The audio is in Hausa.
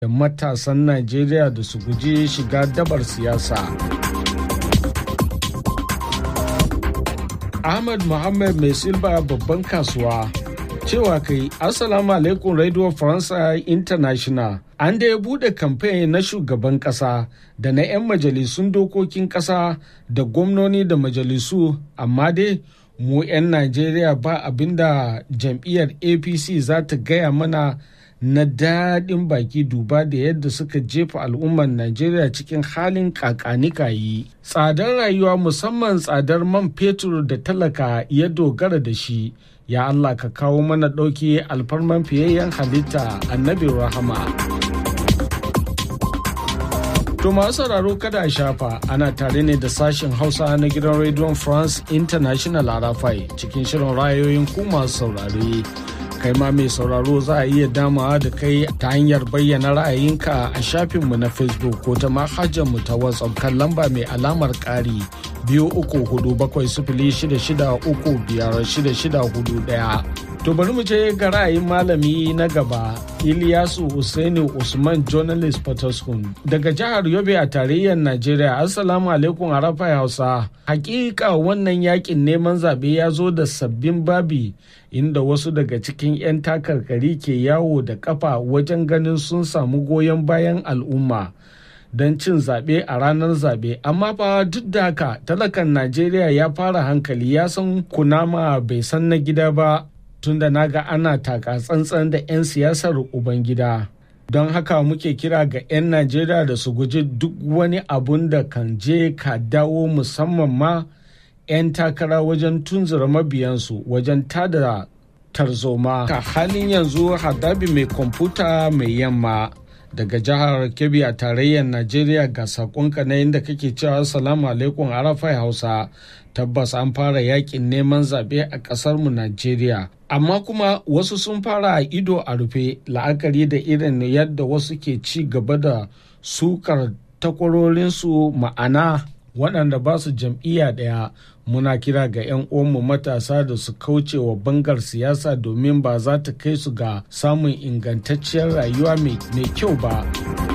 da matasan Najeriya da su guji shiga dabar siyasa. Ahmad Muhammad Mai Silba babban kasuwa cewa kai Assalamu alaikum Radio Faransa International. An da ya bude kamfen na shugaban kasa da na 'yan majalisun dokokin kasa da gwamnoni da majalisu amma dai mu 'yan Najeriya ba abinda jam'iyyar APC za ta gaya mana na daɗin baki duba da yadda suka jefa al'ummar Najeriya cikin halin kakanikayi. Tsadar rayuwa musamman tsadar man fetur da talaka ya dogara da shi. Ya Allah ka kawo mana ɗauki alfarman fiyayyen halitta annabi rahama. To masu sauraro kada a shafa ana tare ne da sashen Hausa na gidan Radio France International Arafai cikin shirin rayoyin ku masu saurare. kai ma mai sauraro za a iya damawa da kai ta hanyar bayyana ra'ayinka a shafinmu na facebook ko ta mu ta whatsapp kan lamba mai alamar ƙari biyu uku hudu bakwai sifili shida shida uku biyar shida shida hudu ɗaya. To bari mu je ga ra'ayin malami na gaba Ilyasu Usaini Usman Journalist Potoskum daga jihar Yobe a tarayyar Najeriya. Assalamu alaikum Arafa Hausa. Hakika wannan yakin neman zaɓe ya zo da sabbin babi inda wasu daga cikin 'yan takarkari ke yawo da kafa wajen ganin sun samu goyon bayan al'umma. don cin zaɓe a ranar zaɓe amma fa duk da haka talakan najeriya ya fara hankali ya san kunama bai san na gida ba tunda na ga ana taka tsantsan da 'yan siyasar ubangida don haka muke kira ga 'yan najeriya da su guji duk wani abun da kan je ka dawo musamman ma 'yan takara wajen tunzura mabiyansu wajen tada tarzoma ka halin yanzu hadabi mai kwamfuta mai yamma daga jihar kebbi a tarayyar najeriya ga sakonka na inda kake cewa salamu alaikum arafai hausa tabbas an fara yakin neman zaɓe a ƙasarmu najeriya amma kuma wasu sun fara a ido a rufe la'akari da irin yadda wasu ke ci gaba da sukar takwarorinsu ma'ana waɗanda ba su jam'iyya ɗaya muna kira ga 'yan uwanmu matasa da su kauce wa bangar siyasa domin ba za ta kai su ga samun ingantacciyar rayuwa mai kyau ba.